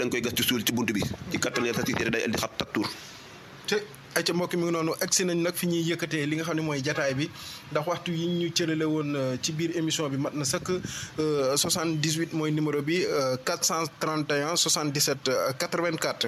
da nga koy gas ci suul ci bunt bi ci kattan sa société day indi xat taktuur te ay ca mbokk mi ngi noonu agsi nañ nag fi ñuy yëkkatee li nga xam ne mooy jataay bi ndax waxtu yi ñu cërale woon ci biir émission bi mat na sëkk 78 mooy numéro bi 431 77 84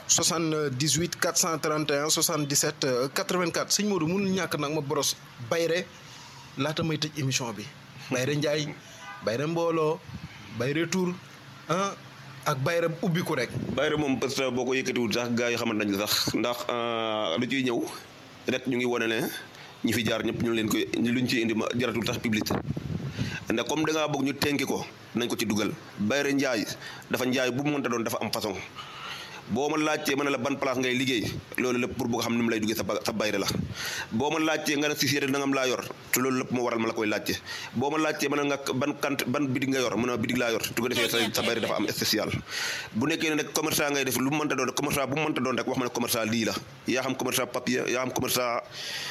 78 431 77 84 sëñ Modou mënul ñàkk nag ma boros bayre laata may tëj émission bi bayre njaay bayre mbooloo bayre tur ah ak bayre ubbiku rek bayre moom parce que boo ko yëkkatiwul sax gars yi xamante nañ sax ndax lu ciy ñëw rek ñu ngi wane ne ñi fi jaar ñëpp ñu leen koy luñ ciy indi ma jaratul sax publicité ndax comme da ngaa bëgg ñu tenki ko nañ ko ci dugal bayre njaay dafa njaay bu mu mënta doon dafa am façon boo ma laajtee ma ne la ban place ngay liggéey loolu lépp pour bëgg xam ni mu lay duggee sa sa bayre la boo ma laajtee nga ne société nangam laa yor te loolu lépp moo waral ma la koy laajte boo ma laajtee ma ne nga ban kant ban bidig nga yor mu ne bidig laa yor tu ko defee sa sa bayre dafa am spécial bu nekkee ne nag commerçant ngay def lu mu mënta doon commerçant bu mu mënta doon rek wax ma ne commerçant lii la yaa xam commerçant papier yaa xam commerçant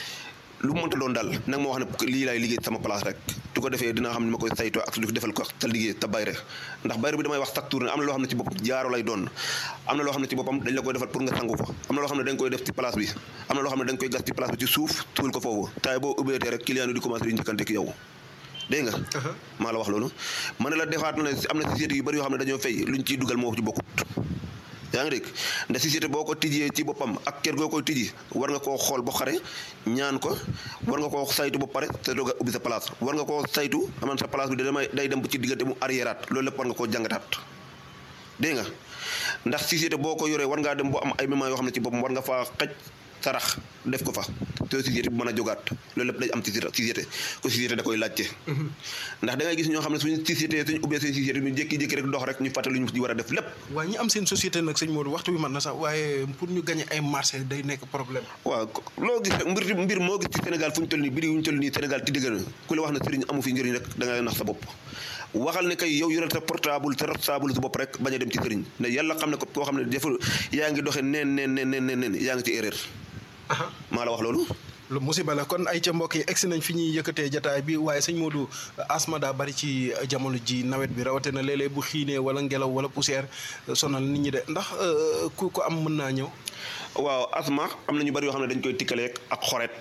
lu mu mënta doon daal nag ma wax ne lii laay liggéey sama place rek tu ko defee dinaa xam ne ma koy saytoo ak su defal ko sa liggéey ta bayre ndax bayre bi damay wax chaque tour ne am na loo xam ne ci boppam jaaro lay doon am na loo xam ne ci boppam dañ la koy defal pour nga sangu fa am na loo xam ne dañ koy def ci place bi am na loo xam ne dañ koy gas ci place bi ci suuf tuul ko foofu taay boo ubbeetee rek client yi di commencé di njëkkante ak yow dégg nga maa la wax loolu ma ne la defaat na am na société yu bëri yoo xam ne dañoo fay luñ ciy dugal moo ci bokkut yaa ngi dégg ndax société boo ko tijjee ci boppam ak kër goo koy tijji war nga koo xool ba xare ñaan ko war nga koo saytu ba pare te doog a ubbi sa place war nga koo saytu aman sa place bi damay day dem ci diggante mu arriéraat loolu lépp war nga koo jàngataat dégg nga ndax société boo ko yoree war ngaa dem boo am ay moments yoo xam ne ci boppam war nga faa xaj sarax def ko fa te société bu mën a jógaat loolu lépp day am ci société ko société da koy laajte ndax da ngay gis ñoo xam ne suñu société suñu ubbee seen société ñu jékki-jékki rek dox rek ñu fàtte lu ñu war a def lépp waaye ñi am seen société nag sëñ Modou waxtu bi mat na sax waaye pour ñu gagné ay marché day nekk problème waaw loo gis rek mbir mbir moo gis ci Sénégal fu ñu toll nii biri yu ñu toll nii Sénégal ti dëgg na ku la wax ne sëriñ amu fi njëriñ rek da ngay nax sa bopp waxal ne kay yow yoreel sa portable sa portable sa bopp rek bañ a dem ci sëriñ ne yàlla xam ne ko koo xam ne deful yaa ngi doxee neen neen neen neen neen yaa ngi ci erreur maa la wax loolu lu musiba la kon ay ca mbokk yi egsi nañ fi ñuy yëkkatee jataay bi waaye sëñ Modou asma daa bari ci jamono ji nawet bi rawatina léeg-léeg bu xiinee wala ngelaw wala poussière sonal nit ñi de ndax ku ko am mën naa ñëw waaw asma am na ñu bari yoo xam ne dañ koy tikkaleeg ak xoret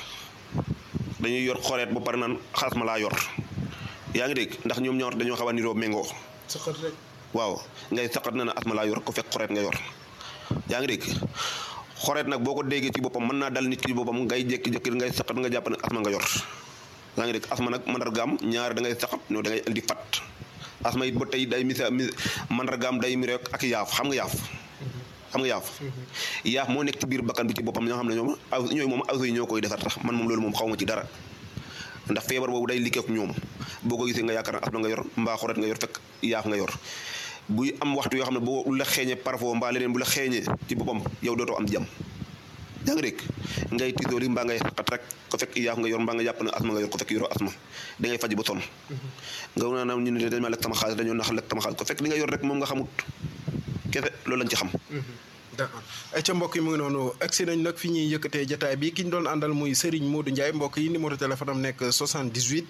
dañuy yor xoret ba pare naan xasma laa yor yaa ngi dégg ndax ñoom ñaar dañoo xaw a niroo méngoo saqat rek waaw ngay saqat na ne asma laa yor ko fekk xoret nga yor yaa ngi dégg xoreet nag boo ko déggee ci boppam mën naa dal nit ki ci boppam ngay jékki-jékki ngay saqat nga jàpp ne asma nga yor yaa ngi dégg asma nag mandargaam ñaar da ngay saqat no da ngay indi fat asma it ba tey day misa mi mandargaam day mi rek ak yaaf xam nga yaaf xam nga yaaf yaaf moo nekk ci biir bakkan bi ci boppam ñoo xam ne ñoom aw ñooy moom aw yi ñoo koy defar tax man moom loolu moom xaw ma ci dara ndax feebar boobu day liggéey ak ñoom boo ko gisee nga yaakaar ne asma nga yor mbaa xoreet nga yor fekk yaaf nga yor buy am waxtu yoo xam ne boo la xeeñee parfois mbaa leneen bu la xeeñee ci boppam yow dootoo am jàmm yaa ngi dégg ngay tiitooli mbaa ngay xaqat rek ko fekk yaaf nga yor mbaa nga jàpp ne asma nga yor ko fekk yoroo asma da ngay faj ba sonn nga naa naam ñu ne dañ ma lekk sama xaalis dañoo nax lekk sama xaalis ko fekk li nga yor rek moom nga xamut kese loolu lañ ci xam d'accord ay ca mbokk yi mu ngi noonu agsi nañ nag fi ñuy yëkkatee jataay bi ki ñu doon àndal muy Serigne Modou Ndiaye mbokk yi numéro téléphone am nekk 78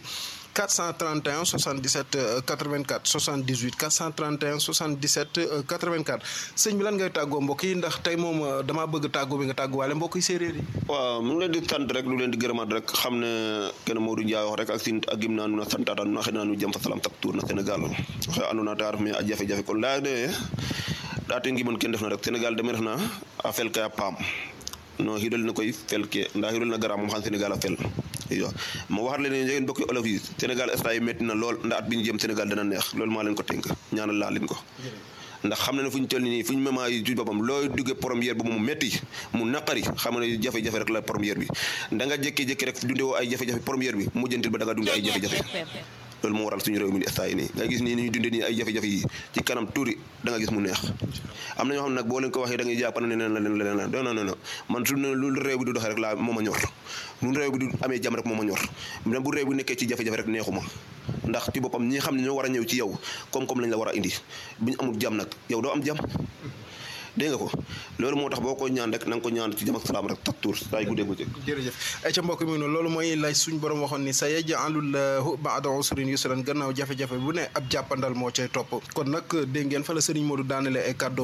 431 77 84 78 431 77 84 sëñ bi lan ngay tàggoo mbokk yi ndax tey moom damaa bëgg tàggoo bi nga tàgguwaale mbokk yi séeréer yi. waaw mu ngi leen di sant rek lu leen di gërëmaat rek xam ne kenn Modou Ndiaye wax rek ak sin ak gim naa nu na santaata nu na xëy naa nu jëm fa salam tak tuur na Sénégal waxe andona ta ref me a jafe-jafe kon laya de ɗaate ngimon ken ndefna rek sénégal deme refna a fel ke a paam no xiidol ne koy fel ke nda xiidol na gara moom xam sénégal a fel iyo ma waxat leen ne njegen bokki olof yi sénégal instant yi metti na lool nda at bi ñu jëm sénégal dana neex loolu maa leen ko tënk ñaanal laa leen ko ndax xam na ne fu ñu toll nii fu ñu mema yi ci boppam looy duggee première bi mu metti mu naqari xam ne jafe-jafe rek la première bi da nga jékki-jékki rek dunde woo ay jafe-jafe première bi mujjantil ba da nga dunde ay jafe-jafe loolu moo waral suñu réew mi di instant yi nii nga gis nii ni ñu dundee nii ay jafe-jafe yi ci kanam tuuti da nga gis mu neex am na ñoo xam ne nag boo leen ko waxee da ngay jàpp ne leneen la leneen la non non non man su ne lu réew bi du doxee rek laa moo ma ñor lu réew bi du amee jàmm rek moo ma ñor même bu réew bi nekkee ci jafe-jafe rek neexuma ndax ci boppam ñi xam ne ñoo war a ñëw ci yow koom-koom lañ la war a indi bu ñu amul jàmm nag yow doo am jàmm dégg nga ko loolu moo tax boo ko ñaan rek na nga ko ñaan ci jàmm ak salaam rek tak tuur saa yu guddee bëccëg jërëjëf ay ca mbokk mi noonu loolu mooy lay suñ borom waxoon ni sa yaj'alullahu ba'da usrin yusran gannaaw jafe-jafe bu ne ab jàppandal moo cay topp kon nag dégg ngeen fa la Serigne Modou daanale ay kàddu